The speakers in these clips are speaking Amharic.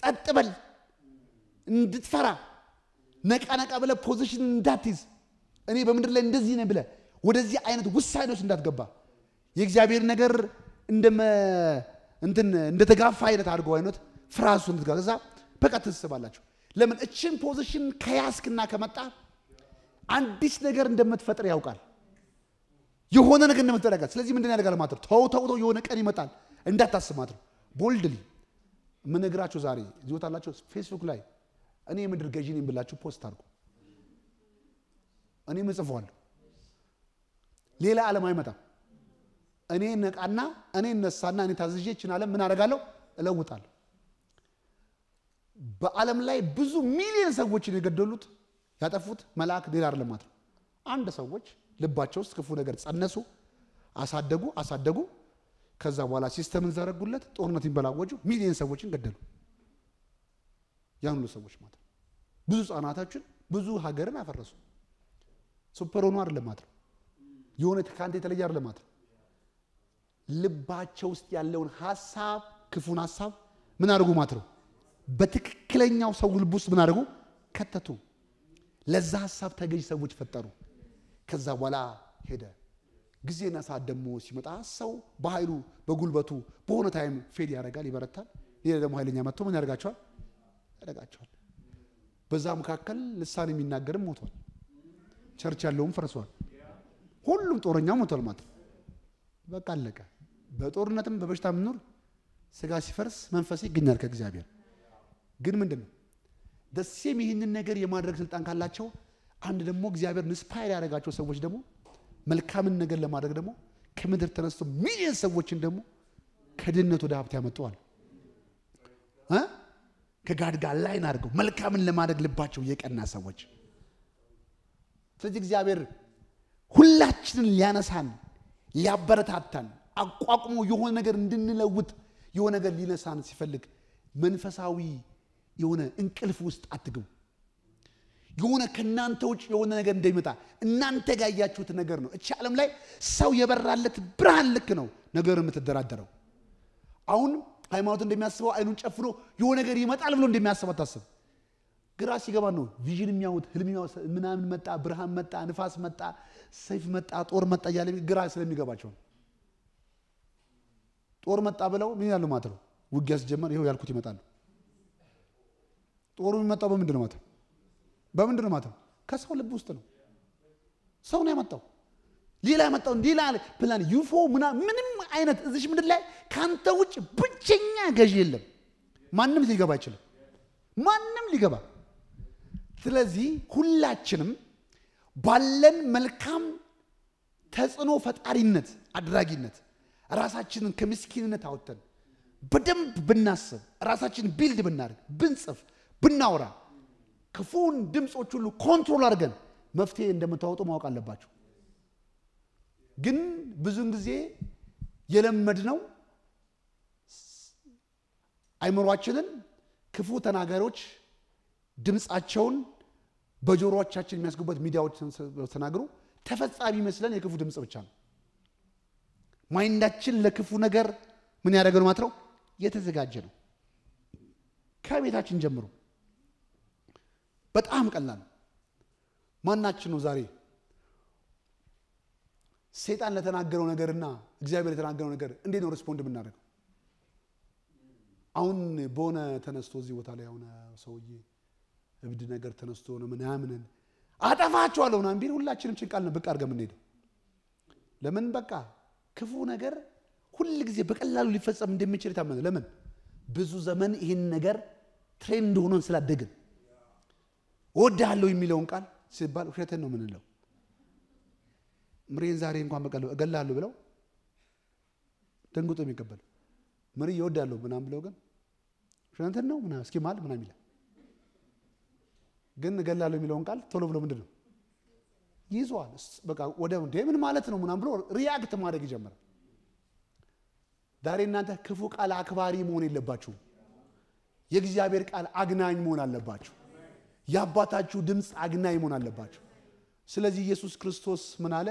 ጸጥ በል እንድትፈራ ነቃ ነቃ ብለህ ፖዚሽን እንዳትይዝ እኔ በምድር ላይ እንደዚህ ነኝ ብለህ ወደዚህ አይነት ውሳኔዎች እንዳትገባ የእግዚአብሔር ነገር እንደመ እንትን እንደተጋፋ አይነት አድርገው አይነት ፍራሱ እንድትጋ ከዛ በቃ ትስባላችሁ። ለምን እችን ፖዚሽን ከያዝክና ከመጣ አዲስ ነገር እንደምትፈጥር ያውቃል። የሆነ ነገር እንደምትፈጥር ያውቃል። ስለዚህ ምንድን ያደርጋል ማለት ነው? ተው ተው ተው የሆነ ቀን ይመጣል እንዳታስብ ማለት ነው። ቦልድሊ የምነግራችሁ ዛሬ ይወታላችሁ ፌስቡክ ላይ እኔ የምድር ገዢ ነኝ ብላችሁ ፖስት አድርጉ። እኔም እጽፈዋለሁ። ሌላ ዓለም አይመጣም። እኔ ነቃና እኔ እነሳና እኔ ታዝዤ ይችን ዓለም ምን አደርጋለሁ? እለውጣለሁ። በዓለም ላይ ብዙ ሚሊዮን ሰዎችን የገደሉት ያጠፉት መልአክ ሌላ አይደለም ማለት ነው። አንድ ሰዎች ልባቸው ውስጥ ክፉ ነገር ጸነሱ፣ አሳደጉ አሳደጉ። ከዛ በኋላ ሲስተምን ዘረጉለት፣ ጦርነት ይንበላወጁ፣ ሚሊዮን ሰዎችን ገደሉ። ያን ሁሉ ሰዎች ማለት ነው። ብዙ ህጻናቶችን ብዙ ሀገርን አፈረሱ። ሱፐር ሆኖ አይደለም ማለት ነው። የሆነ ከአንተ የተለየ አይደለም ማለት ነው። ልባቸው ውስጥ ያለውን ሀሳብ ክፉን ሀሳብ ምን አድርጉ ማለት ነው። በትክክለኛው ሰው ልብ ውስጥ ምን አድርጉ ከተቱ። ለዛ ሀሳብ ተገዥ ሰዎች ፈጠሩ። ከዛ በኋላ ሄደ። ጊዜና ሰዓት ደግሞ ሲመጣ ሰው በኃይሉ በጉልበቱ በሆነ ታይም ፌድ ያደርጋል፣ ይበረታል። ሌላ ደግሞ ኃይለኛ መጥቶ ምን ያደርጋቸዋል? ያደርጋቸዋል። በዛ መካከል ልሳን የሚናገርም ሞቷል። ቸርች ያለውም ፈርሷል። ሁሉም ጦረኛ ሞቷል ማለት ነው። በቃ አለቀ። በጦርነትም በበሽታ ምኖር ስጋ ሲፈርስ መንፈስ ይገኛል ከእግዚአብሔር። ግን ምንድን ነው ደሴም ይህንን ነገር የማድረግ ስልጣን ካላቸው አንድ ደግሞ እግዚአብሔር ኢንስፓየር ያደረጋቸው ሰዎች ደግሞ መልካምን ነገር ለማድረግ ደግሞ ከምድር ተነስቶ ሚሊዮን ሰዎችን ደግሞ ከድህነት ወደ ሀብት ያመጠዋል። ከጋድ ጋር ላይን አድርገው መልካምን ለማድረግ ልባቸው የቀና ሰዎች። ስለዚህ እግዚአብሔር ሁላችንን ሊያነሳን ሊያበረታታን አቋቁሞ የሆነ ነገር እንድንለውጥ የሆነ ነገር ሊነሳን ሲፈልግ መንፈሳዊ የሆነ እንቅልፍ ውስጥ አትግቡ። የሆነ ከእናንተ ውጭ የሆነ ነገር እንደሚመጣ እናንተ ጋር ያያችሁት ነገር ነው። እቺ ዓለም ላይ ሰው የበራለት ብርሃን ልክ ነው ነገር የምትደራደረው። አሁን ሃይማኖት እንደሚያስበው አይኑን ጨፍኖ የሆነ ነገር ይመጣል ብሎ እንደሚያስብ አታስብ። ግራ ሲገባ ነው ቪዥን የሚያዩት ህልም ምናምን መጣ፣ ብርሃን መጣ፣ ንፋስ መጣ፣ ሰይፍ መጣ፣ ጦር መጣ እያለ ግራ ስለሚገባቸው ነው። ጦር መጣ ብለው ምን ያሉ ማለት ነው። ውጊያ ሲጀመር ይኸው ያልኩት ይመጣሉ። ጦሩ የሚመጣው በምንድን ነው ማለት ነው? በምንድን ነው ማለት ነው? ከሰው ልብ ውስጥ ነው። ሰው ነው ያመጣው። ሌላ ያመጣው ሌላ ፕላን ዩፎ ምና ምንም አይነት እዚሽ ምድር ላይ ከአንተ ውጭ ብቸኛ ገዢ የለም። ማንም ሊገባ አይችልም። ማንም ሊገባ ስለዚህ ሁላችንም ባለን መልካም ተጽዕኖ ፈጣሪነት አድራጊነት ራሳችንን ከምስኪንነት አውጥተን በደንብ ብናስብ ራሳችንን ቢልድ ብናደርግ ብንጽፍ ብናወራ ክፉን ድምፆች ሁሉ ኮንትሮል አድርገን መፍትሄ እንደምታወጡ ማወቅ አለባቸው። ግን ብዙውን ጊዜ የለመድነው አይምሯችንን ክፉ ተናጋሪዎች ድምፃቸውን በጆሮዎቻችን የሚያስገቡበት ሚዲያዎች ተናግሩ ተፈጻሚ መስለን የክፉ ድምፅ ብቻ ነው። ማይንዳችን ለክፉ ነገር ምን ያደረገ ነው ማለት ነው የተዘጋጀ ነው። ከቤታችን ጀምሮ በጣም ቀላል ማናችን ነው ዛሬ ሴጣን ለተናገረው ነገርና እግዚአብሔር ለተናገረው ነገር እንዴት ነው ሪስፖንድ የምናደርገው? አሁን በሆነ ተነስቶ እዚህ ቦታ ላይ የሆነ ሰውዬ እብድ ነገር ተነስቶ ሆነ ምናምንን አጠፋችኋለሁ ምናምን ቢል ሁላችንም ጭንቃል ነው ብቅ አድርገን የምንሄደው። ለምን በቃ ክፉ ነገር ሁል ጊዜ በቀላሉ ሊፈጸም እንደሚችል የታመነ ለምን ብዙ ዘመን ይህን ነገር ትሬንድ ሆኖን ስላደግን እወድሃለሁ የሚለውን ቃል ሲባል ውሸትን ነው የምንለው። ምሬን ዛሬ እንኳን በቀል እገላለሁ ብለው ደንግጦ የሚቀበል ምሪ እወዳለሁ ምናምን ብለው ግን ውሸትን ነው ምናምን እስኪ ማል ምናምን ይላል። ግን እገላለሁ የሚለውን ቃል ቶሎ ብሎ ምንድን ነው ይዟል። በቃ ወደ ምን ማለት ነው ምናምን ብሎ ሪያክት ማድረግ ይጀምራል። ዛሬ እናንተ ክፉ ቃል አክባሪ መሆን የለባችሁም። የእግዚአብሔር ቃል አግናኝ መሆን አለባችሁ። የአባታችሁ ድምፅ አግናኝ መሆን አለባችሁ። ስለዚህ ኢየሱስ ክርስቶስ ምን አለ?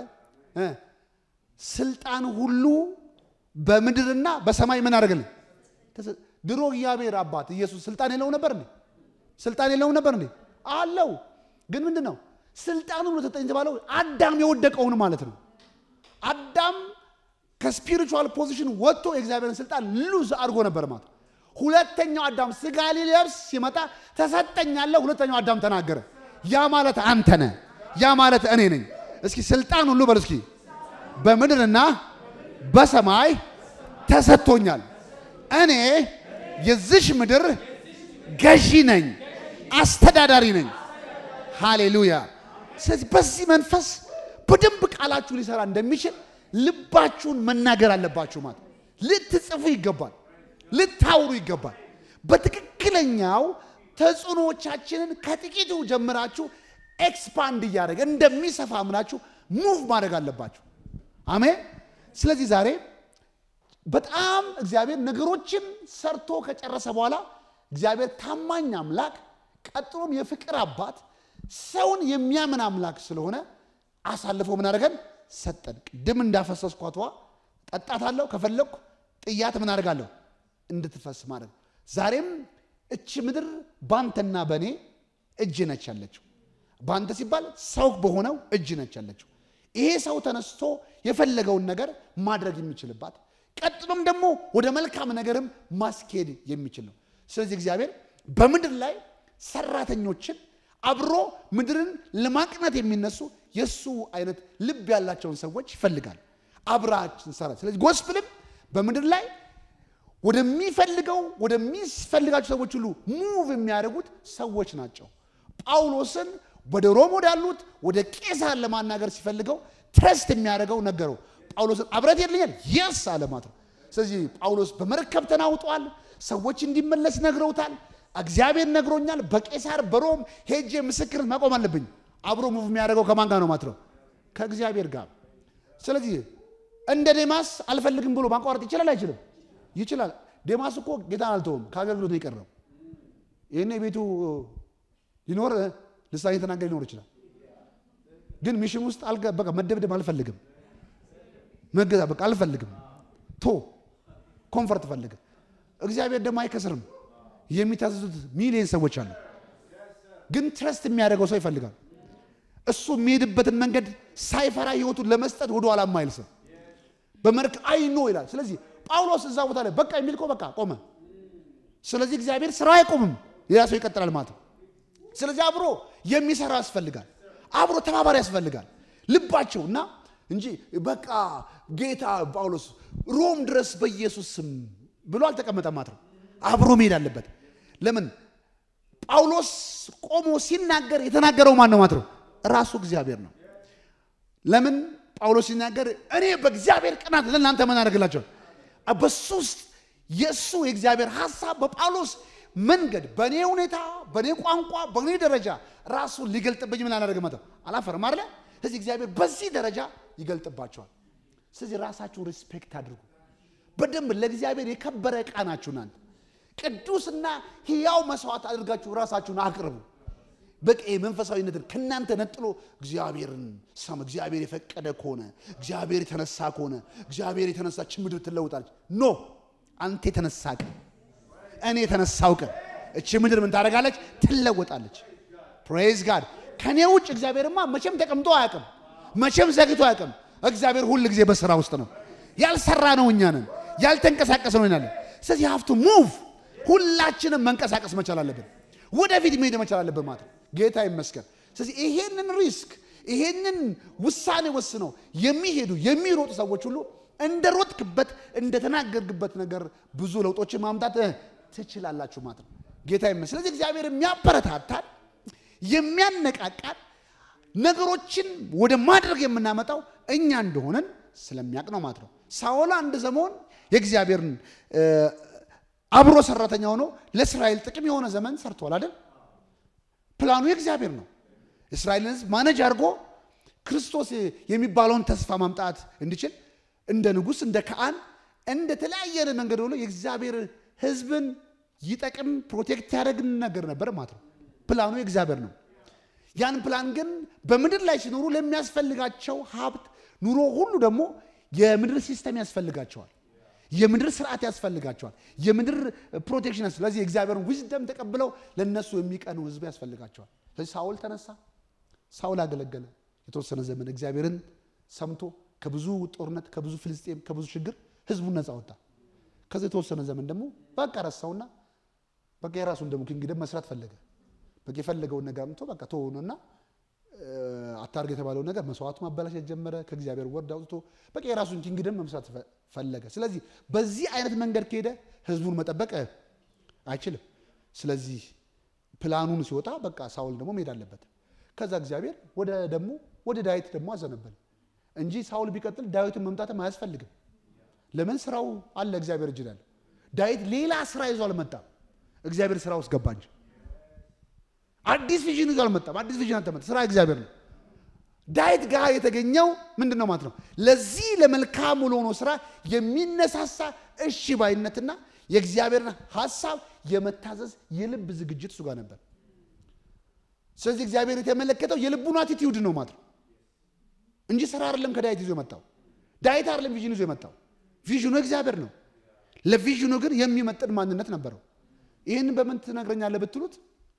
ስልጣን ሁሉ በምድርና በሰማይ ምን አደረገልን? ድሮ እግዚአብሔር አባት ኢየሱስ ስልጣን የለውም ነበር እንዴ? ስልጣን የለውም ነበር እንዴ? አለው። ግን ምንድን ነው ስልጣኑ ነው ተሰጠኝ የተባለው አዳም የወደቀውን ማለት ነው። አዳም ከስፒሪቹዋል ፖዚሽን ወጥቶ የእግዚአብሔርን ስልጣን ሉዝ አድርጎ ነበር ማለት ነው። ሁለተኛው አዳም ስጋ ሊለብስ ሲመጣ ተሰጠኛለህ። ሁለተኛው አዳም ተናገረ። ያ ማለት አንተ ነህ፣ ያ ማለት እኔ ነኝ። እስኪ ስልጣን ሁሉ በል እስኪ በምድርና በሰማይ ተሰጥቶኛል። እኔ የዚሽ ምድር ገዢ ነኝ፣ አስተዳዳሪ ነኝ። ሃሌሉያ። ስለዚህ በዚህ መንፈስ በደንብ ቃላችሁ ሊሰራ እንደሚችል ልባችሁን መናገር አለባችሁ። ማለት ልትጽፉ ይገባል፣ ልታውሩ ይገባል። በትክክለኛው ተጽዕኖዎቻችንን ከጥቂቱ ጀምራችሁ ኤክስፓንድ እያደረገ እንደሚሰፋ ምናችሁ ሙቭ ማድረግ አለባችሁ። አሜን። ስለዚህ ዛሬ በጣም እግዚአብሔር ነገሮችን ሰርቶ ከጨረሰ በኋላ እግዚአብሔር ታማኝ አምላክ ቀጥሎም የፍቅር አባት ሰውን የሚያምን አምላክ ስለሆነ አሳልፎ ምን አደረገን? ሰጠን። ቅድም እንዳፈሰስኳት ውሃ ጠጣታለሁ፣ ከፈለግኩ ጥያት ምን አደርጋለሁ? እንድትፈስ ማድረግ። ዛሬም እች ምድር ባንተና በእኔ እጅ ነች ያለችው። ባንተ ሲባል ሰው በሆነው እጅ ነች ያለችው። ይሄ ሰው ተነስቶ የፈለገውን ነገር ማድረግ የሚችልባት ቀጥሎም ደግሞ ወደ መልካም ነገርም ማስኬድ የሚችል ነው። ስለዚህ እግዚአብሔር በምድር ላይ ሰራተኞችን አብሮ ምድርን ለማቅናት የሚነሱ የእሱ አይነት ልብ ያላቸውን ሰዎች ይፈልጋል። አብራችን ሰራ። ስለዚህ ጎስፕልም በምድር ላይ ወደሚፈልገው ወደሚፈልጋቸው ሰዎች ሁሉ ሙቭ የሚያደርጉት ሰዎች ናቸው። ጳውሎስን ወደ ሮም ወዳሉት ወደ ቄሳር ለማናገር ሲፈልገው ትረስት የሚያደርገው ነገረው። ጳውሎስን አብረት የለኛል የስ አለ ማለት ነው። ስለዚህ ጳውሎስ በመርከብ ተናውጧል። ሰዎች እንዲመለስ ነግረውታል። እግዚአብሔር ነግሮኛል። በቄሳር በሮም ሄጄ ምስክርን መቆም አለብኝ። አብሮ ሙቭ የሚያደርገው ከማን ጋር ነው ማለት ነው? ከእግዚአብሔር ጋር። ስለዚህ እንደ ዴማስ አልፈልግም ብሎ ማቋረጥ ይችላል አይችልም? ይችላል። ዴማስ እኮ ጌታን አልተውም፣ ከአገልግሎት ነው የቀረው። ይህን ቤቱ ሊኖር ልሳን የተናገር ሊኖር ይችላል። ግን ሚሽን ውስጥ በቃ መደብደብ አልፈልግም፣ መገዛ በቃ አልፈልግም፣ ቶ ኮንፈርት ፈልግም። እግዚአብሔር ደግሞ አይከስርም። የሚታዘዙት ሚሊዮን ሰዎች አሉ። ግን ትረስት የሚያደርገው ሰው ይፈልጋል። እሱ የሚሄድበትን መንገድ ሳይፈራ ህይወቱን ለመስጠት ወደ ኋላ ማይል ሰው በመርክ አይኖ ይላል። ስለዚህ ጳውሎስ እዛ ቦታ ላይ በቃ የሚል እኮ በቃ ቆመ። ስለዚህ እግዚአብሔር ስራ አይቆምም፣ ሌላ ሰው ይቀጥላል ማለት ነው። ስለዚህ አብሮ የሚሰራ ያስፈልጋል፣ አብሮ ተባባሪ ያስፈልጋል። ልባቸው እና እንጂ በቃ ጌታ ጳውሎስ ሮም ድረስ በኢየሱስ ስም ብሎ አልተቀመጠም ማለት ነው። አብሮ መሄድ አለበት። ለምን ጳውሎስ ቆሞ ሲናገር የተናገረው ማን ነው ማለት ነው? ራሱ እግዚአብሔር ነው። ለምን ጳውሎስ ሲናገር እኔ በእግዚአብሔር ቅናት ለእናንተ ምን አደርግላቸው በሱ ውስጥ የእሱ የእግዚአብሔር ሀሳብ በጳውሎስ መንገድ በእኔ ሁኔታ በእኔ ቋንቋ በእኔ ደረጃ ራሱን ሊገልጥብኝ ምን አላደርግ መተው አላፈርም አለ። ስለዚህ እግዚአብሔር በዚህ ደረጃ ይገልጥባቸዋል። ስለዚህ ራሳችሁ ሪስፔክት አድርጉ። በደንብ ለእግዚአብሔር የከበረ ዕቃ ናችሁ እናንተ ቅዱስና ሕያው መስዋዕት አድርጋችሁ ራሳችሁን አቅርቡ። በቃ መንፈሳዊነትን ከእናንተ ነጥሎ እግዚአብሔርን ሰም እግዚአብሔር የፈቀደ ከሆነ እግዚአብሔር የተነሳ ከሆነ እግዚአብሔር የተነሳች ምድር ትለውጣለች። ኖ አንተ የተነሳ ቀን እኔ የተነሳው ቀን እቺ ምድር ምን ታደርጋለች? ትለወጣለች። ፕሬዝ ጋድ። ከኔ ውጭ እግዚአብሔርማ መቼም ተቀምጦ አያውቅም፣ መቼም ዘግቶ አያውቅም። እግዚአብሔር ሁል ጊዜ በስራ ውስጥ ነው። ያልሰራ ነው እኛ ነን፣ ያልተንቀሳቀስ ነው ይናለን። ስለዚህ ሀፍቱ ሙቭ ሁላችንም መንቀሳቀስ መቻል አለብን። ወደፊት መሄድ መቻል አለብን ማለት ነው። ጌታ ይመስገን። ስለዚህ ይሄንን ሪስክ ይሄንን ውሳኔ ወስነው የሚሄዱ የሚሮጡ ሰዎች ሁሉ እንደ ሮጥክበት እንደተናገርክበት ነገር ብዙ ለውጦችን ማምጣት ትችላላችሁ ማለት ነው። ጌታ ይመስገን። ስለዚህ እግዚአብሔር የሚያበረታታል የሚያነቃቃል ነገሮችን ወደ ማድረግ የምናመጣው እኛ እንደሆነን ስለሚያውቅ ነው ማለት ነው። ሳኦል አንድ ዘመን የእግዚአብሔርን አብሮ ሰራተኛ ሆኖ ለእስራኤል ጥቅም የሆነ ዘመን ሰርቷል አይደል? ፕላኑ የእግዚአብሔር ነው። እስራኤልን ሕዝብ ማነጅ አድርጎ ክርስቶስ የሚባለውን ተስፋ ማምጣት እንዲችል እንደ ንጉሥ፣ እንደ ካህን፣ እንደ ተለያየ መንገድ ሆኖ የእግዚአብሔር ሕዝብን ይጠቅም ፕሮቴክት ያደረግን ነገር ነበር ማለት ነው። ፕላኑ የእግዚአብሔር ነው። ያን ፕላን ግን በምድር ላይ ሲኖሩ ለሚያስፈልጋቸው ሀብት፣ ኑሮ ሁሉ ደግሞ የምድር ሲስተም ያስፈልጋቸዋል። የምድር ስርዓት ያስፈልጋቸዋል። የምድር ፕሮቴክሽን ያስ ስለዚህ የእግዚአብሔርን ዊዝደም ተቀብለው ለእነሱ የሚቀኑ ህዝብ ያስፈልጋቸዋል። ስለዚህ ሳውል ተነሳ፣ ሳውል አገለገለ የተወሰነ ዘመን እግዚአብሔርን ሰምቶ ከብዙ ጦርነት፣ ከብዙ ፍልስጤም፣ ከብዙ ችግር ህዝቡን ነፃ ወጣ። ከዚ የተወሰነ ዘመን ደግሞ በቃ ረሳውና በቃ የራሱን ደግሞ ኪንግደም መስራት ፈለገ። በቃ የፈለገውን ነገር አምጥቶ በቃ ተሆነና አታርግ የተባለው ነገር መስዋዕቱ ማበላሸት ጀመረ። ከእግዚአብሔር ወርድ አውጥቶ በቃ የራሱን ኪንግደም መምሳት ፈለገ። ስለዚህ በዚህ አይነት መንገድ ከሄደ ህዝቡን መጠበቅ አይችልም። ስለዚህ ፕላኑን ሲወጣ በቃ ሳውል ደግሞ መሄድ አለበት። ከዛ እግዚአብሔር ወደ ደግሞ ወደ ዳዊት ደግሞ አዘነበለ እንጂ ሳውል ቢቀጥል ዳዊትን መምጣትም አያስፈልግም። ለምን ስራው አለ እግዚአብሔር እጅ ያለ ዳዊት ሌላ ስራ ይዞ አልመጣም። እግዚአብሔር ስራ ውስጥ ገባ እንጂ አዲስ ቪዥን ይዞ አልመጣም። አዲስ ቪዥን አልተመጣ ስራ እግዚአብሔር ነው። ዳዊት ጋር የተገኘው ምንድን ነው ማለት ነው? ለዚህ ለመልካም ለሆነው ስራ የሚነሳሳ እሺ ባይነትና የእግዚአብሔርን ሀሳብ የመታዘዝ የልብ ዝግጅት እሱ ጋር ነበር። ስለዚህ እግዚአብሔር የተመለከተው የልቡን አቲቲዩድ ነው ማለት ነው እንጂ ስራ አይደለም። ከዳዊት ይዞ የመጣው ዳዊት አይደለም ቪዥን ይዞ የመጣው ቪዥኑ እግዚአብሔር ነው። ለቪዥኑ ግን የሚመጥን ማንነት ነበረው። ይህን በምን ትነግረኛለህ ብትሉት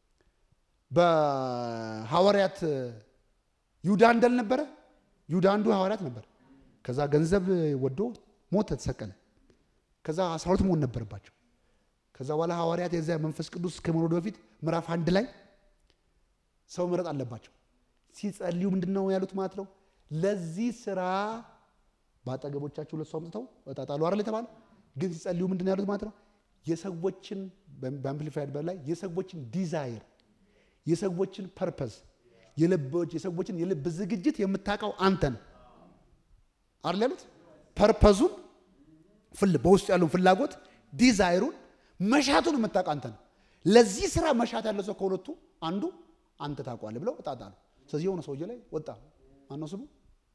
በሐዋርያት ይሁዳ እንዳል ነበረ። ይሁዳ አንዱ ሐዋርያት ነበር። ከዛ ገንዘብ ወዶ ሞተ፣ ተሰቀለ። ከዛ አስራ ሁለት መሆን ነበረባቸው። ከዛ በኋላ ሐዋርያት የዚያ መንፈስ ቅዱስ ከመውረዱ በፊት ምዕራፍ አንድ ላይ ሰው መረጥ አለባቸው። ሲጸልዩ ምንድን ነው ያሉት ማለት ነው? ለዚህ ስራ በአጠገቦቻቸው ሁለት ሰው አምጥተው እጣጣሉ አይደል የተባለ ግን ሲጸልዩ ምንድን ነው ያሉት ማለት ነው? የሰዎችን በአምፕሊፋይድ በላይ የሰዎችን ዲዛይር የሰዎችን ፐርፐስ የሰዎችን የልብ ዝግጅት የምታውቀው አንተ ነው አይደል ያሉት። ፐርፐዙን በውስጡ ያለውን ፍላጎት ዲዛይሩን መሻቱን የምታውቀው አንተ ነው። ለዚህ ስራ መሻት ያለው ሰው ከሁለቱ አንዱ አንተ ታውቀዋለህ ብለው እጣጣሉ። ስለዚህ የሆነ ሰውዬ ላይ ወጣ። ማነው ስሙ?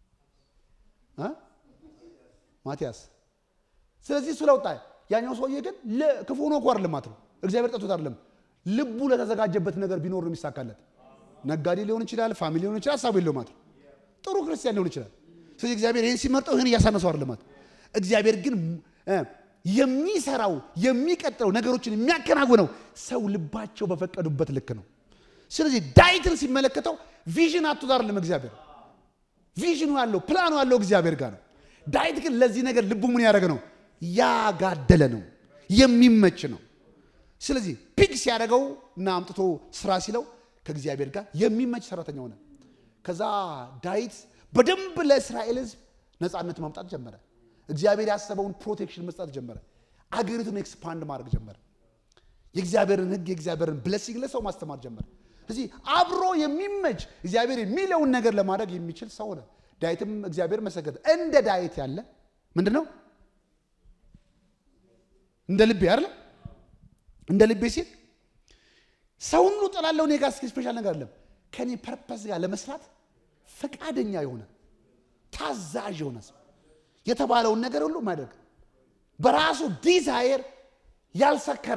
ማቲያስ። ስለዚህ እሱ ላይ ወጣ። ያኛው ሰውዬ ግን ክፉ ሆኖ እኮ አይደለም ማለት ነው። እግዚአብሔር ጠጥቶት አይደለም ልቡ ለተዘጋጀበት ነገር ቢኖር ነው የሚሳካለት። ነጋዴ ሊሆን ይችላል፣ ፋሚሊ ሊሆን ይችላል፣ ሀሳቡ የለው ማለት ጥሩ ክርስቲያን ሊሆን ይችላል። ስለዚህ እግዚአብሔር ይህን ሲመርጠው ይህን እያሳነሰው አይደለም ማለት እግዚአብሔር ግን የሚሰራው የሚቀጥለው ነገሮችን የሚያከናውነው ሰው ልባቸው በፈቀዱበት ልክ ነው። ስለዚህ ዳዊትን ሲመለከተው ቪዥን አቶ አይደለም እግዚአብሔር ቪዥኑ ያለው ፕላኑ ያለው እግዚአብሔር ጋር ነው። ዳዊት ግን ለዚህ ነገር ልቡ ምን ያደረገ ነው? ያጋደለ ነው፣ የሚመች ነው። ስለዚህ ፒክ ሲያደርገው እና አምጥቶ ስራ ሲለው ከእግዚአብሔር ጋር የሚመች ሰራተኛ ሆነ። ከዛ ዳዊት በደንብ ለእስራኤል ሕዝብ ነፃነት ማምጣት ጀመረ። እግዚአብሔር ያሰበውን ፕሮቴክሽን መስጠት ጀመረ። አገሪቱን ኤክስፓንድ ማድረግ ጀመረ። የእግዚአብሔርን ሕግ የእግዚአብሔርን ብለሲንግ ለሰው ማስተማር ጀመረ። ስለዚህ አብሮ የሚመች እግዚአብሔር የሚለውን ነገር ለማድረግ የሚችል ሰው ሆነ። ዳዊትም እግዚአብሔር መሰገደ። እንደ ዳዊት ያለ ምንድን ነው እንደ ልቤ አይደለም እንደ ልቤ ሲል ሰው ሁሉ ጠላለው እኔ ጋር ስፔሻል ነገር አለም ከኔ ፐርፐስ ጋር ለመስራት ፈቃደኛ የሆነ ታዛዥ የሆነ ሰው የተባለውን ነገር ሁሉ ማድረግ በራሱ ዲዛይር ያልሰከረ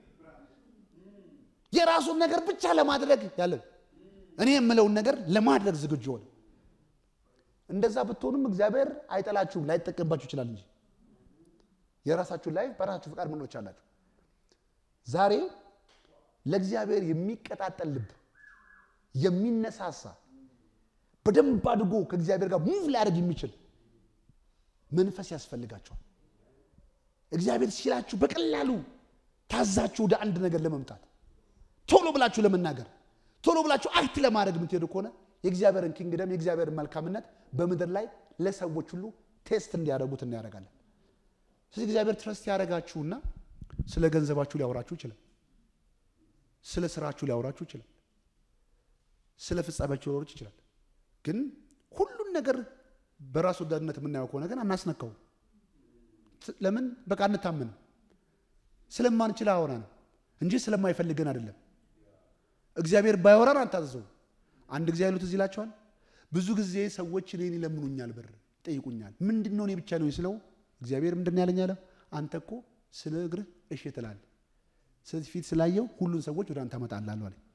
የራሱን ነገር ብቻ ለማድረግ ያለ እኔ የምለውን ነገር ለማድረግ ዝግጁ ሆነ። እንደዛ ብትሆኑም እግዚአብሔር አይጠላችሁም፣ ላይጠቀምባችሁ ይችላል እንጂ የራሳችሁን ላይፍ በራሳችሁ ፈቃድ መኖች አላችሁ። ዛሬ ለእግዚአብሔር የሚቀጣጠል ልብ የሚነሳሳ በደንብ አድጎ ከእግዚአብሔር ጋር ሙቭ ሊያደርግ የሚችል መንፈስ ያስፈልጋቸዋል። እግዚአብሔር ሲላችሁ በቀላሉ ታዛችሁ ወደ አንድ ነገር ለመምጣት ቶሎ ብላችሁ ለመናገር ቶሎ ብላችሁ አክት ለማድረግ የምትሄዱ ከሆነ የእግዚአብሔርን ኪንግደም የእግዚአብሔርን መልካምነት በምድር ላይ ለሰዎች ሁሉ ቴስት እንዲያደርጉት እናያደርጋለን። ስለዚህ እግዚአብሔር ትረስት ያደረጋችሁና ስለ ገንዘባችሁ ሊያወራችሁ ይችላል። ስለ ስራችሁ ሊያወራችሁ ይችላል። ስለ ፍጻሜያችሁ ሊያወራችሁ ይችላል። ግን ሁሉን ነገር በራስ ወዳድነት የምናየው ከሆነ ግን አናስነካው። ለምን በቃ አንታምንም። ስለማንችል አወራን እንጂ ስለማይፈልገን አይደለም። እግዚአብሔር ባያወራን አንታዘዘው። አንድ ጊዜ ያሉት እዚህ ይላቸዋል። ብዙ ጊዜ ሰዎች እኔን ይለምኑኛል፣ ብር ይጠይቁኛል። ምንድን ነው እኔ ብቻ ነው ስለው እግዚአብሔር ምንድን ያለኝ አለ፣ አንተ እኮ ስለ እግርህ እሺ ትላለህ። ስለዚህ ፊት ስላየው ሁሉን ሰዎች ወደ አንተ አመጣላለሁ አለ።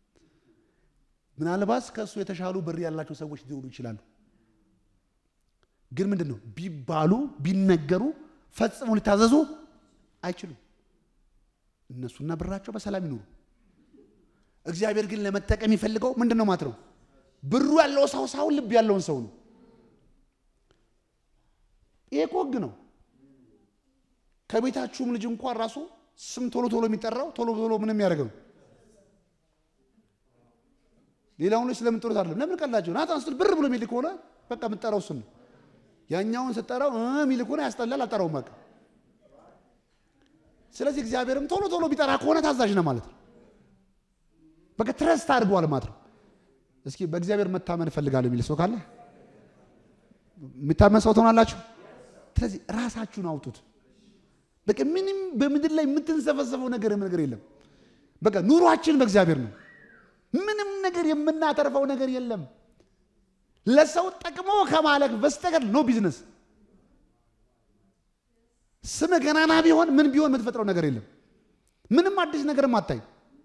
ምናልባት ከእሱ የተሻሉ ብር ያላቸው ሰዎች ሊሆኑ ይችላሉ። ግን ምንድን ነው ቢባሉ ቢነገሩ ፈጽሞ ሊታዘዙ አይችሉም። እነሱና ብራቸው በሰላም ይኑሩ። እግዚአብሔር ግን ለመጠቀም የሚፈልገው ምንድን ነው ማለት ነው? ብሩ ያለው ሰው ሳይሆን ልብ ያለውን ሰው ነው። ይሄ እኮ ህግ ነው። ከቤታችሁም ልጅ እንኳን ራሱ ስም ቶሎ ቶሎ የሚጠራው ቶሎ ቶሎ ምንም ያደርገው ሌላውን ልጅ ስለምንጠሩት አይደለም። ለምን ቀላቸው ናታን ስትል ብር ብሎ የሚል ከሆነ በቃ የምጠራው እሱን ነው። ያኛውን ስጠራው የሚል ከሆነ ያስጠላል፣ አልጠራውም በቃ። ስለዚህ እግዚአብሔርም ቶሎ ቶሎ ቢጠራ ከሆነ ታዛዥ ነው ማለት ነው። በቃ ትረስት አድርገዋል ማለት ነው። እስኪ በእግዚአብሔር መታመን እፈልጋለሁ የሚል ሰው ካለ የሚታመን ሰው ትሆናላችሁ። ስለዚህ ራሳችሁን አውጡት። በቃ ምንም በምድር ላይ የምትንሰፈሰፈው ነገር ነገር የለም። በቃ ኑሯችን በእግዚአብሔር ነው። ምንም ነገር የምናተርፈው ነገር የለም። ለሰው ጠቅሞ ከማለክ በስተቀር ኖ ቢዝነስ። ስም ገናና ቢሆን ምን ቢሆን የምትፈጥረው ነገር የለም። ምንም አዲስ ነገርም አታይ።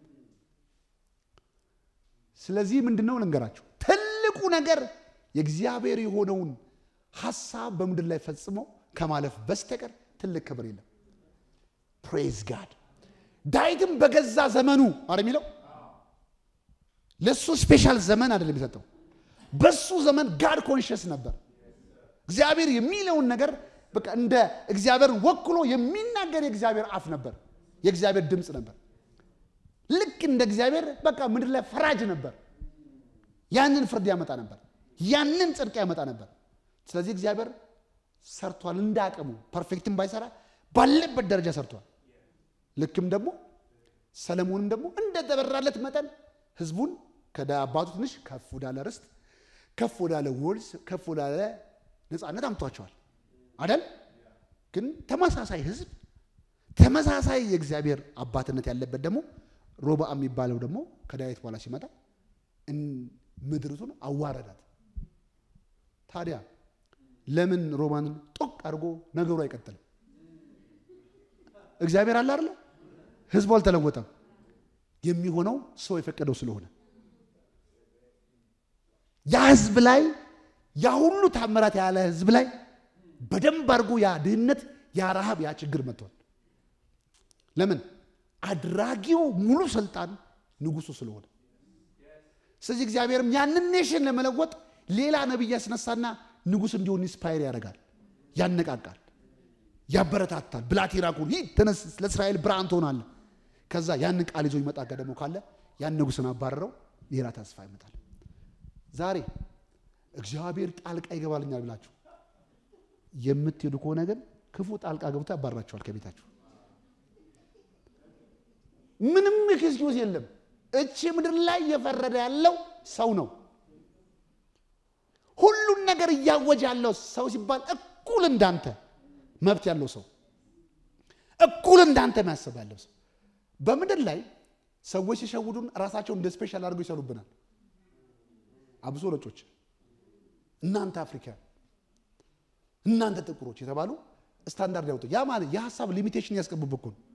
ስለዚህ ምንድነው ልንገራችሁ፣ ትልቁ ነገር የእግዚአብሔር የሆነውን ሀሳብ በምድር ላይ ፈጽሞ ከማለፍ በስተቀር ትልቅ ክብር የለም። ፕሬዝ ጋድ። ዳዊትም በገዛ ዘመኑ አረ የሚለው ለእሱ ስፔሻል ዘመን አይደለም የሰጠው። በሱ ዘመን ጋድ ኮንሽስ ነበር። እግዚአብሔር የሚለውን ነገር በቃ እንደ እግዚአብሔር ወክሎ የሚናገር የእግዚአብሔር አፍ ነበር። የእግዚአብሔር ድምፅ ነበር። ልክ እንደ እግዚአብሔር በቃ ምድር ላይ ፈራጅ ነበር። ያንን ፍርድ ያመጣ ነበር። ያንን ጽድቅ ያመጣ ነበር። ስለዚህ እግዚአብሔር ሰርቷል። እንደ አቅሙ ፐርፌክትም ባይሰራ ባለበት ደረጃ ሰርቷል። ልክም ደግሞ ሰለሞንም ደግሞ እንደተበራለት መጠን ህዝቡን ከአባቱ ትንሽ ከፍ ወዳለ ርስት፣ ከፍ ወዳለ ወልስ፣ ከፍ ወዳለ ነፃነት አምቷቸዋል አደል? ግን ተመሳሳይ ህዝብ ተመሳሳይ የእግዚአብሔር አባትነት ያለበት ደግሞ ሮብዓም የሚባለው ደግሞ ከዳዊት በኋላ ሲመጣ ምድርቱን አዋረዳት። ታዲያ ለምን ሮማንን ጦቅ አድርጎ ነገሩ አይቀጥልም? እግዚአብሔር አለ አይደለ? ህዝቡ አልተለወጠም። የሚሆነው ሰው የፈቀደው ስለሆነ ያ ህዝብ ላይ ያ ሁሉ ታምራት ያለ ህዝብ ላይ በደንብ አድርጎ ያ ድህነት፣ ያ ረሃብ፣ ያ ችግር መጥቷል። ለምን? አድራጊው ሙሉ ስልጣን ንጉሱ ስለሆነ። ስለዚህ እግዚአብሔርም ያንን ኔሽን ለመለወጥ ሌላ ነቢይ ያስነሳና ንጉስ እንዲሆን ኢንስፓየር ያደርጋል፣ ያነቃቃል፣ ያበረታታል። ብላቴራኩን ይህ ተነስ፣ ለእስራኤል ብርሃን ትሆናለህ። ከዛ ያንን ቃል ይዞ ይመጣ ደግሞ ካለ ያን ንጉስን አባረረው፣ ሌላ ተስፋ ይመጣል። ዛሬ እግዚአብሔር ጣልቃ ይገባልኛል ብላችሁ የምትሄዱ ከሆነ ግን ክፉ ጣልቃ ገብቶ ያባራችኋል ከቤታችሁ። ምንም ኤክስኪውዝ የለም። እቺ ምድር ላይ እየፈረደ ያለው ሰው ነው። ሁሉን ነገር እያወጀ ያለው ሰው ሲባል እኩል እንዳንተ መብት ያለው ሰው፣ እኩል እንዳንተ የሚያስብ ያለው ሰው። በምድር ላይ ሰዎች ሲሸውዱን ራሳቸውን እንደ ስፔሻል አድርገው ይሰሩብናል። አብሶ ነጮች፣ እናንተ አፍሪካን፣ እናንተ ጥቁሮች የተባሉ ስታንዳርድ ያወጡ ያ ማለት የሀሳብ ሊሚቴሽን ያስቀቡብህ እኮ ነው።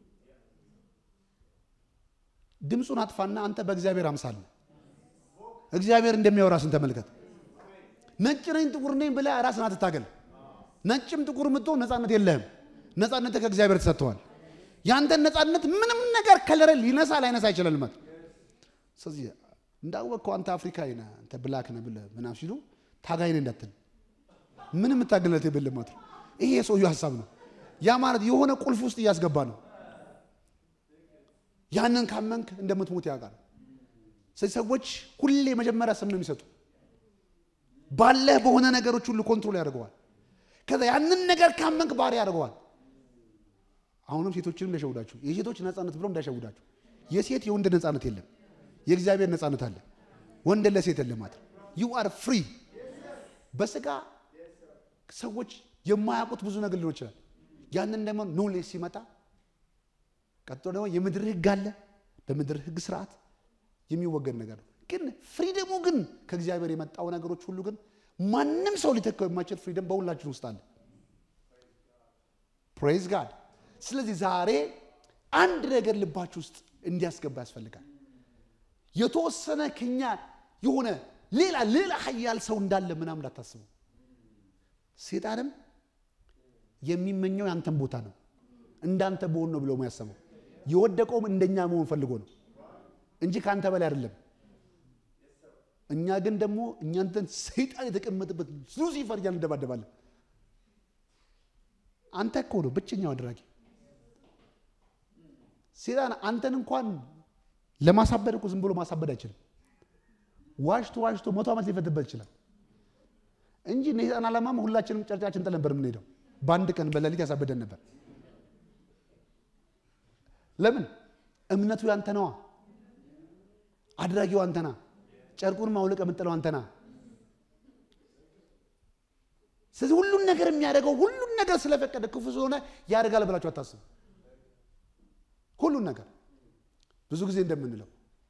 ድምፁን አጥፋና አንተ በእግዚአብሔር አምሳል እግዚአብሔር እንደሚያወራ ስን ተመልከት። ነጭ ነኝ ጥቁር ነኝ ብለህ ራስን አትታገል። ነጭም ጥቁር ምትሆን ነፃነት የለህም። ነፃነት ከእግዚአብሔር ተሰጥተዋል። ያንተን ነፃነት ምንም ነገር ከለረ ሊነሳ ላይነሳ አይችላል ማለት ስለዚህ እንዳወቅከው አንተ አፍሪካዊ ነህ አንተ ብላክ ነህ ብለህ ምናምን ሲሉ ታጋይ ነህ እንዳትል ምንም የምታገልለት የለም ማለት ነው። ይሄ የሰውየው ሀሳብ ነው። ያ ማለት የሆነ ቁልፍ ውስጥ እያስገባ ነው። ያንን ካመንክ እንደምትሞት ያውቃል። ስለዚህ ሰዎች ሁሌ መጀመሪያ ስም ነው የሚሰጡ። ባለህ በሆነ ነገሮች ሁሉ ኮንትሮል ያደርገዋል። ከዛ ያንን ነገር ካመንክ ባህሪ ያደርገዋል። አሁንም ሴቶችንም እንዳይሸውዳችሁ፣ የሴቶች ነፃነት ብሎ እንዳይሸውዳችሁ። የሴት የወንድ ነፃነት የለም፣ የእግዚአብሔር ነፃነት አለ። ወንድ ለሴት የለም ማለት ነው። ዩ አር ፍሪ። በስጋ ሰዎች የማያውቁት ብዙ ነገር ሊሆን ይችላል። ያንን ደግሞ ኖሌጅ ሲመጣ ቀጥሎ ደግሞ የምድር ህግ አለ። በምድር ህግ ስርዓት የሚወገድ ነገር ነው። ግን ፍሪደሙ ግን ከእግዚአብሔር የመጣው ነገሮች ሁሉ ግን ማንም ሰው ሊተካው የማይችል ፍሪደም በሁላችን ውስጥ አለ። ፕሬዝ ጋድ። ስለዚህ ዛሬ አንድ ነገር ልባችሁ ውስጥ እንዲያስገባ ያስፈልጋል። የተወሰነ ከኛ የሆነ ሌላ ሌላ ሀያል ሰው እንዳለ ምናምን እንዳታስቡ። ሴጣንም የሚመኘው ያንተን ቦታ ነው። እንዳንተ በሆን ነው ብሎ ያሰበው። የወደቀውም እንደኛ መሆን ፈልጎ ነው እንጂ ከአንተ በላይ አይደለም። እኛ ግን ደግሞ እኛንተን ሰይጣን የተቀመጠበት ሉሲፈር እያልን እንደባደባለን። አንተ እኮ ነው ብቸኛው አድራጊ። ሰይጣን አንተን እንኳን ለማሳበድ እኮ ዝም ብሎ ማሳበድ አይችልም። ዋሽቶ ዋሽቶ መቶ ዓመት ሊፈትበት ይችላል እንጂ እነ ሰይጣን ዓላማም ሁላችንም ጨርጫችን ጥለን ነበር የምንሄደው። በአንድ ቀን በሌሊት ያሳበደን ነበር። ለምን? እምነቱ ያንተ ነዋ። አድራጊው አንተና ጨርቁን ማውለቅ የምጥለው አንተና። ስለዚህ ሁሉን ነገር የሚያደርገው ሁሉን ነገር ስለፈቀደ ክፉ ስለሆነ ያደርጋል ብላችሁ አታስቡ። ሁሉን ነገር ብዙ ጊዜ እንደምንለው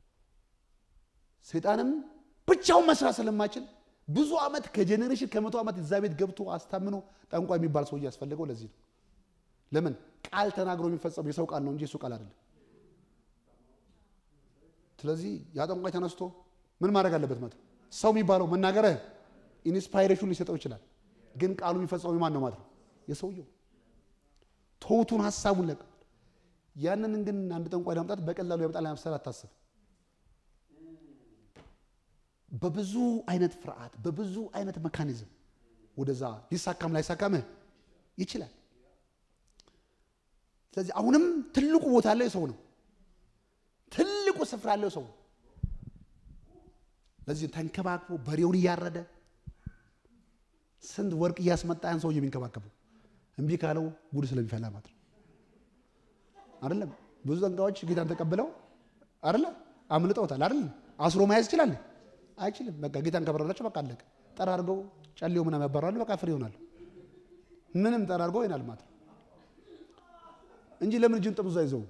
ሰይጣንም ብቻውን መስራት ስለማይችል ብዙ ዓመት ከጄኔሬሽን ከመቶ ዓመት እዛ ቤት ገብቶ አስታምኖ ጠንቋ የሚባል ሰው እያስፈለገው ለዚህ ነው። ለምን ቃል ተናግሮ የሚፈጸሙ የሰው ቃል ነው እንጂ የሱ ቃል አይደለም። ስለዚህ ያ ጠንቋይ ተነስቶ ምን ማድረግ አለበት ማለት ነው? ሰው የሚባለው መናገረ ኢንስፓይሬሽን ሊሰጠው ይችላል፣ ግን ቃሉ የሚፈጸሙ ማን ነው ማለት ነው? የሰውየው ተውቱን ሀሳቡን ለቅ ያንን ግን አንድ ጠንቋይ ለማምጣት በቀላሉ ያመጣል ለመሰል አታስብ። በብዙ አይነት ፍርሃት በብዙ አይነት መካኒዝም ወደዛ ሊሳካም ላይሳካምህ ይችላል። ስለዚህ አሁንም ትልቁ ቦታ ያለው የሰው ነው። ትልቁ ስፍራ ያለው ሰው ነው። ለዚህ ተንከባክቦ በሬውን እያረደ ስንት ወርቅ እያስመጣ ያን ሰውዬ የሚንከባከበው እምቢ ካለው ጉድ ስለሚፈላ ማለት ነው። አይደለም ብዙ ጠንቋዮች ጌታን ተቀብለው አይደለ አምልጠውታል። አይደለም አስሮ መያዝ ይችላል አይችልም። በቃ ጌታን ከበረላቸው በቃ አለቀ። ጠራርገው ጨሌው ምናምን ያባራሉ። በቃ ፍሬ ይሆናሉ። ምንም ጠራርገው ይሆናል ማለት ነው እንጂ ለምን እጅን ጥብዙ አይዘው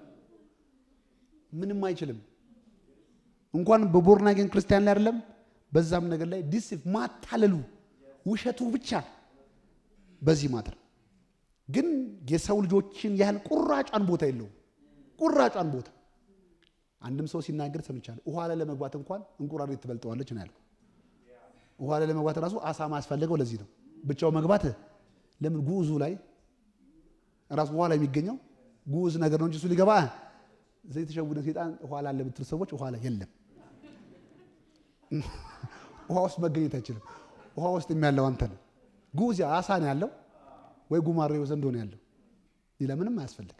ምንም አይችልም። እንኳን በቦርናጌን ክርስቲያን ላይ አይደለም በዛም ነገር ላይ ዲሲፍ ማታለሉ ውሸቱ ብቻ በዚህ ማትር ግን የሰው ልጆችን ያህል ቁራጯን ቦታ የለውም። ቁራጯን ቦታ አንድም ሰው ሲናገር ሰምቻለሁ። ውሃ ላይ ለመግባት እንኳን እንቁራሪት ትበልጠዋለች ነው ያልኩት። ውሃ ላይ ለመግባት ራሱ አሳ ማስፈለገው ለዚህ ነው። ብቻው መግባት ለምን ጉዙ ላይ ራሱ ውሃ ላይ የሚገኘው ጉዝ ነገር ነው እንጂ እሱ ሊገባ እዚህ የተሸውደ ሴጣን ውሃ ላይ ለምትል ሰዎች ውሃ ላይ የለም። ውሃ ውስጥ መገኘት አይችልም። ውሃ ውስጥ የሚያለው አንተ ነው። ጉዝ አሳ ነው ያለው ወይ ጉማሬው ዘንዶ ነው ያለው። ሌላ ምንም አያስፈልግም።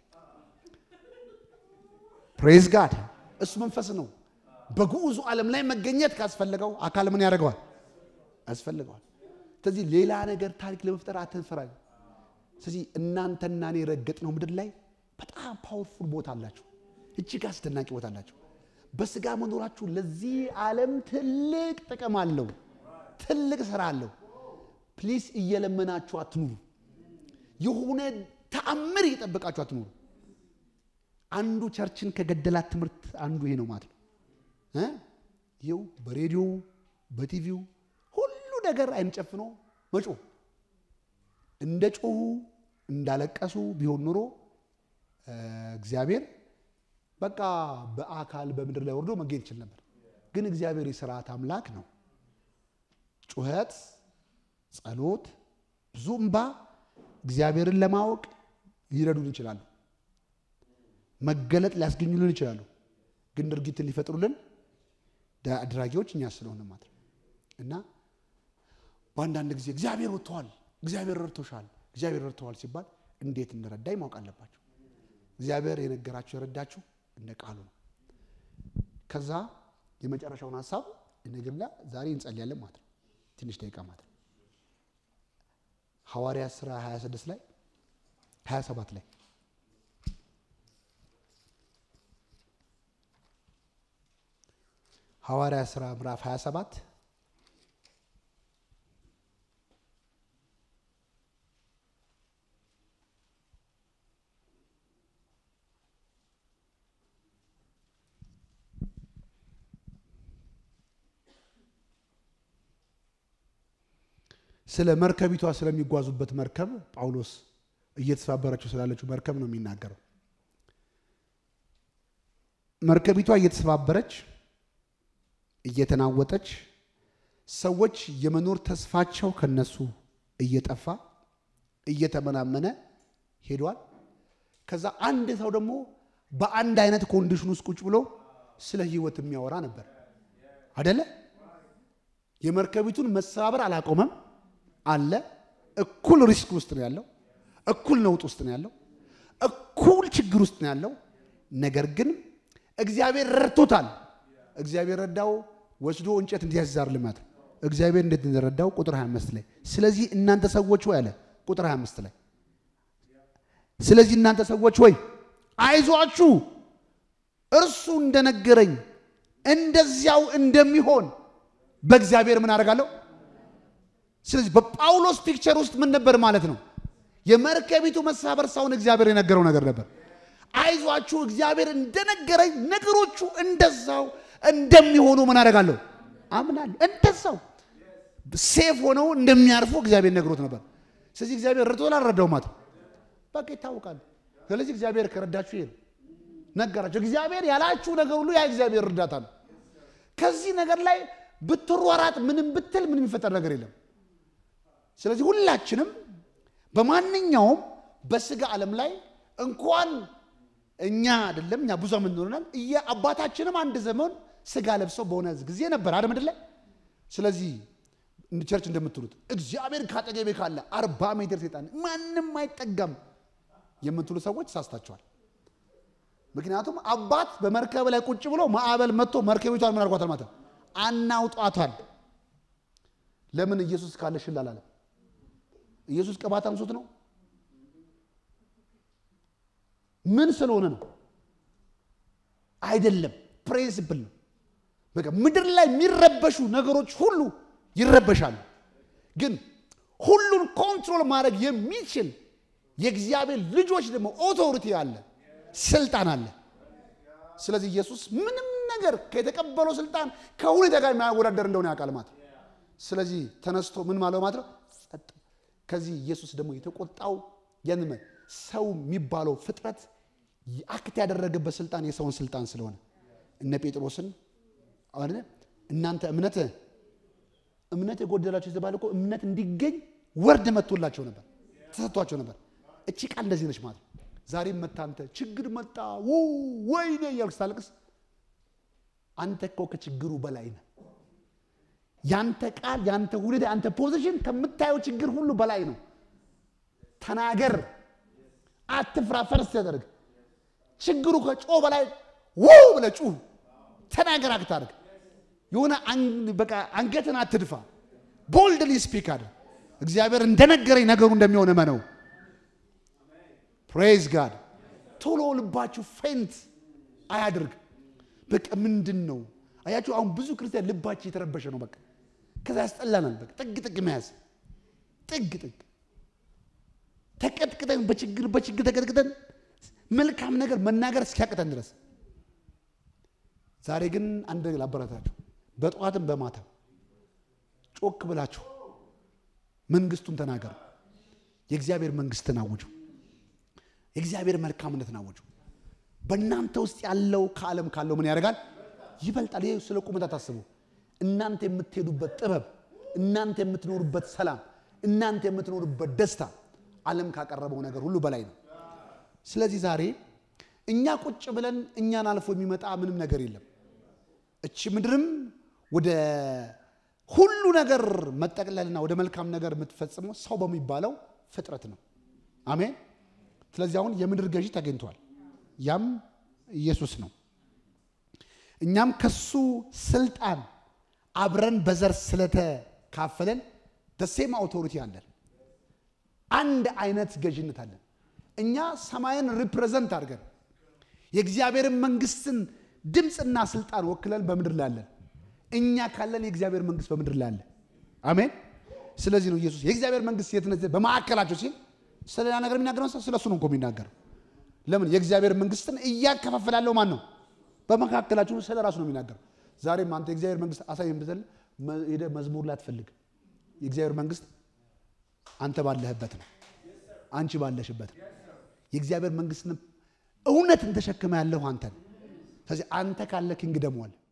ፕሬዝ ጋድ እሱ መንፈስ ነው። በግዑዙ ዓለም ላይ መገኘት ካስፈለገው አካል ምን ያደርገዋል? ያስፈልገዋል። ስለዚህ ሌላ ነገር ታሪክ ለመፍጠር አትንፈራ። ስለዚህ እናንተና እኔ የረገጥነው ምድር ላይ በጣም ፓወርፉል ቦታ አላችሁ። እጅግ አስደናቂ ቦታ አላችሁ። በስጋ መኖራችሁ ለዚህ ዓለም ትልቅ ጥቅም አለው። ትልቅ ስራ አለው። ፕሊስ እየለመናችሁ አትኑሩ። የሆነ ተአምር እየጠበቃችሁ አትኑሩ። አንዱ ቸርችን ከገደላት ትምህርት አንዱ ይሄ ነው ማለት ነው። ይኸው በሬዲዮ በቲቪው ሁሉ ነገር አይን ጨፍኖ መጮህ እንደ ጮሁ እንዳለቀሱ ቢሆን ኖሮ እግዚአብሔር በቃ በአካል በምድር ላይ ወርዶ መገኘት ይችል ነበር። ግን እግዚአብሔር የስርዓት አምላክ ነው። ጩኸት፣ ጸሎት፣ ብዙ እምባ እግዚአብሔርን ለማወቅ ሊረዱን ይችላሉ። መገለጥ ሊያስገኙልን ይችላሉ። ግን ድርጊትን ሊፈጥሩልን አድራጊዎች እኛ ስለሆነ ማለት ነው እና በአንዳንድ ጊዜ እግዚአብሔር ወጥተዋል፣ እግዚአብሔር ረድቶሻል፣ እግዚአብሔር ረድተዋል ሲባል እንዴት እንደረዳኝ ማወቅ አለባቸው። እግዚአብሔር የነገራችሁ የረዳችሁ እንደ ቃሉ ነው። ከዛ የመጨረሻውን ሀሳብ ነገርና ዛሬ እንጸልያለን ማለት ነው። ትንሽ ደቂቃ ማለት ነው። ሐዋርያ ሥራ 26 ላይ 27 ላይ ሐዋርያ ሥራ ምዕራፍ 27 ስለ መርከቢቷ ስለሚጓዙበት መርከብ ጳውሎስ እየተሰባበረችው ስላለችው መርከብ ነው የሚናገረው። መርከቢቷ እየተሰባበረች እየተናወጠች ሰዎች የመኖር ተስፋቸው ከነሱ እየጠፋ እየተመናመነ ሄዷል። ከዛ አንድ ሰው ደግሞ በአንድ አይነት ኮንዲሽን ውስጥ ቁጭ ብሎ ስለ ህይወት የሚያወራ ነበር አደለ? የመርከቢቱን መሰባበር አላቆመም አለ። እኩል ሪስክ ውስጥ ነው ያለው፣ እኩል ነውጥ ውስጥ ነው ያለው፣ እኩል ችግር ውስጥ ነው ያለው። ነገር ግን እግዚአብሔር ረድቶታል። እግዚአብሔር ረዳው ወስዶ እንጨት እንዲያዛር ልማት እግዚአብሔር እንዴት እንደረዳው ቁጥር 25 ላይ ስለዚህ እናንተ ሰዎች ወይ አለ ቁጥር 25 ላይ ስለዚህ እናንተ ሰዎች ወይ አይዟችሁ እርሱ እንደነገረኝ እንደዚያው እንደሚሆን በእግዚአብሔር ምን አደርጋለሁ። ስለዚህ በጳውሎስ ፒክቸር ውስጥ ምን ነበር ማለት ነው? የመርከቢቱ መሳበር ሳይሆን እግዚአብሔር የነገረው ነገር ነበር። አይዟችሁ እግዚአብሔር እንደነገረኝ ነገሮቹ እንደዛው እንደሚሆኑ ምን አደርጋለሁ አምናለሁ። እንደዛው ሴፍ ሆነው እንደሚያርፉ እግዚአብሔር ነግሮት ነበር። ስለዚህ እግዚአብሔር ረድቶ አልረዳው ማለት በቃ ይታወቃል። ስለዚህ እግዚአብሔር ከረዳችሁ ይሄ ነው ነገራቸው። እግዚአብሔር ያላችሁ ነገር ሁሉ ያ እግዚአብሔር እርዳታ ነው። ከዚህ ነገር ላይ ብትሯራጥ ምንም ብትል ምንም የሚፈጠር ነገር የለም። ስለዚህ ሁላችንም በማንኛውም በስጋ ዓለም ላይ እንኳን እኛ አይደለም እኛ ብዙ ምን ሆናል አባታችንም አንድ ዘመን ስጋ ለብሰው በሆነ ጊዜ ነበር አይደል ምድር ላይ። ስለዚህ ቸርች እንደምትሉት እግዚአብሔር ካጠገቤ ካለ አርባ ሜትር ሴጣን ማንም አይጠጋም የምትሉ ሰዎች ሳስታችኋል። ምክንያቱም አባት በመርከብ ላይ ቁጭ ብሎ ማዕበል መጥቶ መርከቢቷን ምን አድርጓታል ማለት ነው አናውጧታል። ለምን ኢየሱስ ካለ ሽል አላለም? ኢየሱስ ቅባት አንሶት ነው? ምን ስለሆነ ነው? አይደለም፣ ፕሪንሲፕል ነው። በቃ ምድር ላይ የሚረበሹ ነገሮች ሁሉ ይረበሻሉ። ግን ሁሉን ኮንትሮል ማድረግ የሚችል የእግዚአብሔር ልጆች ደግሞ ኦቶሪቲ አለ፣ ስልጣን አለ። ስለዚህ ኢየሱስ ምንም ነገር ከተቀበለው ስልጣን ከሁኔታ ጋር የማያወዳደር እንደሆነ ያውቃል ማለት ነው። ስለዚህ ተነስቶ ምን ማለው ማለት ነው ጸጥ። ከዚህ ኢየሱስ ደግሞ የተቆጣው ያንን ሰው የሚባለው ፍጥረት አክት ያደረገበት ስልጣን የሰውን ስልጣን ስለሆነ እነ ጴጥሮስን አሁን እናንተ እምነት እምነት የጎደላቸው የተባለ እኮ እምነት እንዲገኝ ወርድ መጥቶላቸው ነበር፣ ተሰጥቷቸው ነበር። እቺ ቃል እንደዚህ ነች ማለት ነው። ዛሬም መታ አንተ ችግር መጣ ወይኔ እያልክ ስታለቅስ አንተ እኮ ከችግሩ በላይ ነህ። ያንተ ቃል ያንተ ሁኔታ ያንተ ፖዚሽን ከምታየው ችግር ሁሉ በላይ ነው። ተናገር፣ አትፍራ። ፈርስ ያደርግ ችግሩ ከጮ በላይ ውው ብለህ ጩህ፣ ተናገር፣ አክታርግ የሆነ በቃ አንገትን አትድፋ። ቦልድሊ ስፒክ አለ። እግዚአብሔር እንደነገረኝ ነገሩ እንደሚሆን እመነው። ፕሬዝ ጋድ። ቶሎ ልባችሁ ፌንት አያድርግ። በቃ ምንድን ነው አያችሁ? አሁን ብዙ ክርስቲያን ልባችሁ የተረበሸ ነው። በቃ ከዛ ያስጠላናል። በቃ ጥግ ጥግ መያዝ ጥግ ጥግ ተቀጥቅጠን በችግር በችግር ተቀጥቅጠን መልካም ነገር መናገር እስኪያቅተን ድረስ። ዛሬ ግን አንድ ነገር ላበረታችሁ በጠዋትም በማታ ጮክ ብላችሁ መንግስቱን ተናገሩ። የእግዚአብሔር መንግስትን አውጁ። የእግዚአብሔር መልካምነትን አውጁ። በእናንተ ውስጥ ያለው ከዓለም ካለው ምን ያደርጋል? ይበልጣል። ይህ ስለ ቁመት አታስቡ። እናንተ የምትሄዱበት ጥበብ፣ እናንተ የምትኖሩበት ሰላም፣ እናንተ የምትኖሩበት ደስታ ዓለም ካቀረበው ነገር ሁሉ በላይ ነው። ስለዚህ ዛሬ እኛ ቁጭ ብለን እኛን አልፎ የሚመጣ ምንም ነገር የለም። እቺ ምድርም ወደ ሁሉ ነገር መጠቅለልና ወደ መልካም ነገር የምትፈጽመው ሰው በሚባለው ፍጥረት ነው። አሜን። ስለዚህ አሁን የምድር ገዢ ተገኝቷል። ያም ኢየሱስ ነው። እኛም ከሱ ስልጣን አብረን በዘር ስለተካፈለን ደሴም አውቶሪቲ አለን። አንድ አይነት ገዥነት አለን። እኛ ሰማይን ሪፕሬዘንት አድርገን የእግዚአብሔርን መንግስትን ድምፅና ስልጣን ወክለን በምድር ላይ አለን። እኛ ካለን የእግዚአብሔር መንግስት በምድር ላይ አለ። አሜን። ስለዚህ ነው ኢየሱስ የእግዚአብሔር መንግስት የት ነች በማዕከላቸው ሲል ስለሌላ ነገር የሚናገረው ስለ እሱ ነው እኮ የሚናገረው። ለምን የእግዚአብሔር መንግስትን እያከፋፈላለው ማን ነው? በመካከላችሁ ስለ ራሱ ነው የሚናገረው። ዛሬም አንተ የእግዚአብሔር መንግስት አሳይም ብትል ሄደህ መዝሙር ላይ አትፈልግ። የእግዚአብሔር መንግስት አንተ ባለህበት ነው፣ አንቺ ባለሽበት ነው። የእግዚአብሔር መንግስትን እውነትን ተሸክመ ያለሁ አንተን። ስለዚህ አንተ ካለ ኪንግደሙ አለ